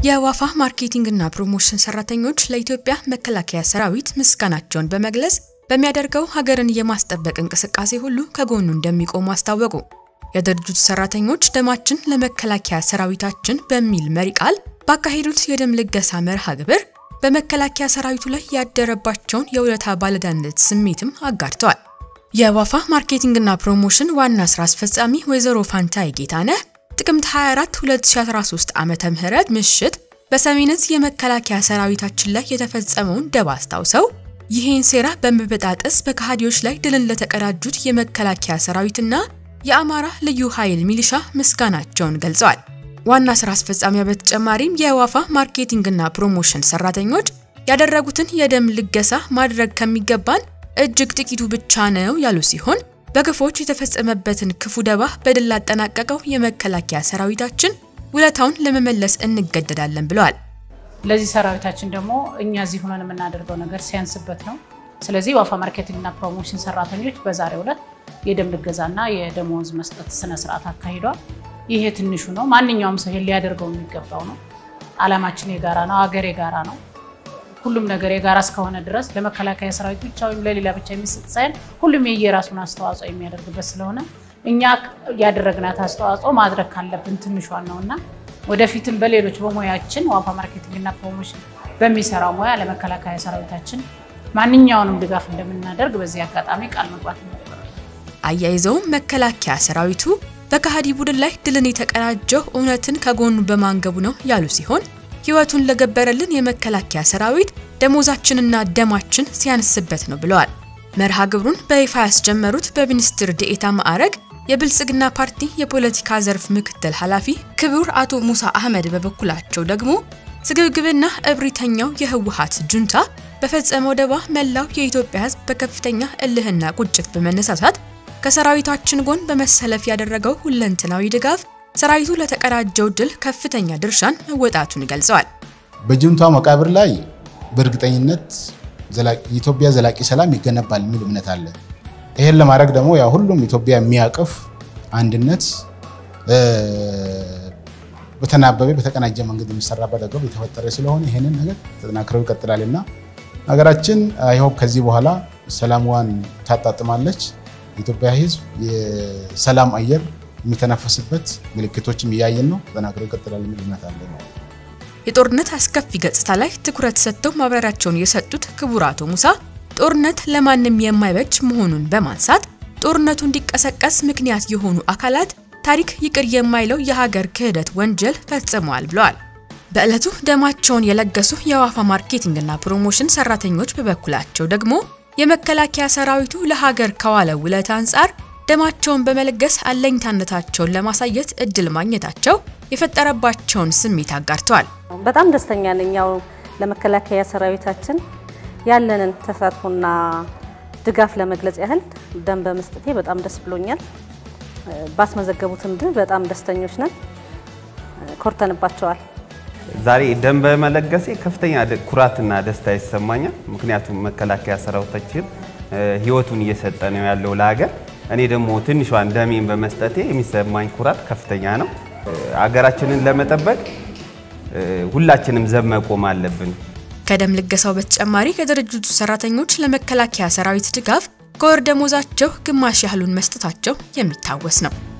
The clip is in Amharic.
የዋፋ ማርኬቲንግና ፕሮሞሽን ሰራተኞች ለኢትዮጵያ መከላከያ ሰራዊት ምስጋናቸውን በመግለጽ በሚያደርገው ሀገርን የማስጠበቅ እንቅስቃሴ ሁሉ ከጎኑ እንደሚቆሙ አስታወቁ። የድርጅቱ ሰራተኞች ደማችን ለመከላከያ ሰራዊታችን በሚል መሪ ቃል ባካሄዱት የደም ልገሳ መርሃ ግብር በመከላከያ ሰራዊቱ ላይ ያደረባቸውን የውለታ ባለዕዳነት ስሜትም አጋርተዋል። የዋፋ ማርኬቲንግና ፕሮሞሽን ዋና ስራ አስፈጻሚ ወይዘሮ ፋንታይ ጌታነህ ጥቅምት 24 2013 ዓመተ ምህረት ምሽት በሰሜን ዕዝ የመከላከያ ሰራዊታችን ላይ የተፈጸመውን ደባ አስታውሰው ይህን ሴራ በመበጣጠስ በከሃዲዎች ላይ ድልን ለተቀዳጁት የመከላከያ ሰራዊትና የአማራ ልዩ ኃይል ሚሊሻ ምስጋናቸውን ገልጸዋል። ዋና ስራ አስፈጻሚያ በተጨማሪም የዋፋ ማርኬቲንግና ፕሮሞሽን ሰራተኞች ያደረጉትን የደም ልገሳ ማድረግ ከሚገባን እጅግ ጥቂቱ ብቻ ነው ያሉ ሲሆን በግፎች የተፈጸመበትን ክፉ ደባ በድል ላጠናቀቀው የመከላከያ ሰራዊታችን ውለታውን ለመመለስ እንገደዳለን ብለዋል። ለዚህ ሰራዊታችን ደግሞ እኛ እዚህ ሆነን የምናደርገው ነገር ሲያንስበት ነው። ስለዚህ ዋፋ ማርኬቲንግና ፕሮሞሽን ሰራተኞች በዛሬው ዕለት የደም ልገዛና የደሞዝ መስጠት ስነስርዓት አካሂዷል። ይሄ ትንሹ ነው። ማንኛውም ሰው ሊያደርገው የሚገባው ነው። አላማችን የጋራ ነው። ሀገር የጋራ ነው። ሁሉም ነገር የጋራ እስከሆነ ድረስ ለመከላከያ ሰራዊት ብቻ ወይም ለሌላ ብቻ የሚሰጥ ሳይሆን ሁሉም የየራሱን አስተዋጽኦ የሚያደርግበት ስለሆነ እኛ ያደረግናት አስተዋጽኦ ማድረግ ካለብን ትንሿን ነው እና ወደፊትም በሌሎች በሙያችን ዋፋ ማርኬቲንግና ፕሮሞሽን በሚሰራው ሙያ ለመከላከያ ሰራዊታችን ማንኛውንም ድጋፍ እንደምናደርግ በዚህ አጋጣሚ ቃል መግባት እንፈልጋለን። አያይዘውም መከላከያ ሰራዊቱ በከሃዲ ቡድን ላይ ድልን የተቀዳጀው እውነትን ከጎኑ በማንገቡ ነው ያሉ ሲሆን ሕይወቱን ለገበረልን የመከላከያ ሰራዊት ደሞዛችንና ደማችን ሲያንስበት ነው ብለዋል። መርሃ ግብሩን በይፋ ያስጀመሩት በሚኒስትር ዴኤታ ማዕረግ የብልጽግና ፓርቲ የፖለቲካ ዘርፍ ምክትል ኃላፊ ክቡር አቶ ሙሳ አህመድ በበኩላቸው ደግሞ ስግብግብና እብሪተኛው የህወሓት ጁንታ በፈጸመው ደባ መላው የኢትዮጵያ ሕዝብ በከፍተኛ እልህና ቁጭት በመነሳሳት ከሰራዊታችን ጎን በመሰለፍ ያደረገው ሁለንተናዊ ድጋፍ ሰራዊቱ ለተቀዳጀው ድል ከፍተኛ ድርሻን መወጣቱን ገልጸዋል። በጁንታ መቃብር ላይ በእርግጠኝነት የኢትዮጵያ ዘላቂ ሰላም ይገነባል የሚል እምነት አለ። ይሄን ለማድረግ ደግሞ ያ ሁሉም ኢትዮጵያ የሚያቅፍ አንድነት በተናበበ በተቀናጀ መንገድ የሚሰራበት አግባብ የተፈጠረ ስለሆነ ይሄንን ነገር ተጠናክረው ይቀጥላል እና ሀገራችን አይሆፕ ከዚህ በኋላ ሰላምዋን ታጣጥማለች። የኢትዮጵያ ህዝብ የሰላም አየር የሚተነፈስበት ምልክቶችም እያየን ነው። ተጠናክረው ይቀጥላል የሚል እምነት አለ። የጦርነት አስከፊ ገጽታ ላይ ትኩረት ሰጥተው ማብራሪያቸውን የሰጡት ክቡር አቶ ሙሳ ጦርነት ለማንም የማይበጅ መሆኑን በማንሳት ጦርነቱ እንዲቀሰቀስ ምክንያት የሆኑ አካላት ታሪክ ይቅር የማይለው የሀገር ክህደት ወንጀል ፈጽመዋል ብለዋል። በዕለቱ ደማቸውን የለገሱ የዋፋ ማርኬቲንግና ፕሮሞሽን ሰራተኞች በበኩላቸው ደግሞ የመከላከያ ሰራዊቱ ለሀገር ከዋለ ውለታ አንጻር ደማቸውን በመለገስ አለኝታነታቸውን ለማሳየት እድል ማግኘታቸው የፈጠረባቸውን ስሜት አጋርተዋል። በጣም ደስተኛ ነኝ። ያው ለመከላከያ ሰራዊታችን ያለንን ተሳትፎና ድጋፍ ለመግለጽ ያህል ደም በመስጠቴ በጣም ደስ ብሎኛል። ባስመዘገቡትም ድል በጣም ደስተኞች ነን፣ ኮርተንባቸዋል። ዛሬ ደም በመለገሴ ከፍተኛ ኩራትና ደስታ ይሰማኛል። ምክንያቱም መከላከያ ሰራዊታችን ህይወቱን እየሰጠ ነው ያለው ለሀገር። እኔ ደግሞ ትንሿን ደሜን በመስጠቴ የሚሰማኝ ኩራት ከፍተኛ ነው። ሀገራችንን ለመጠበቅ ሁላችንም ዘብ መቆም አለብን። ከደም ልገሳው በተጨማሪ የድርጅቱ ሰራተኞች ለመከላከያ ሰራዊት ድጋፍ ከወር ደሞዛቸው ግማሽ ያህሉን መስጠታቸው የሚታወስ ነው።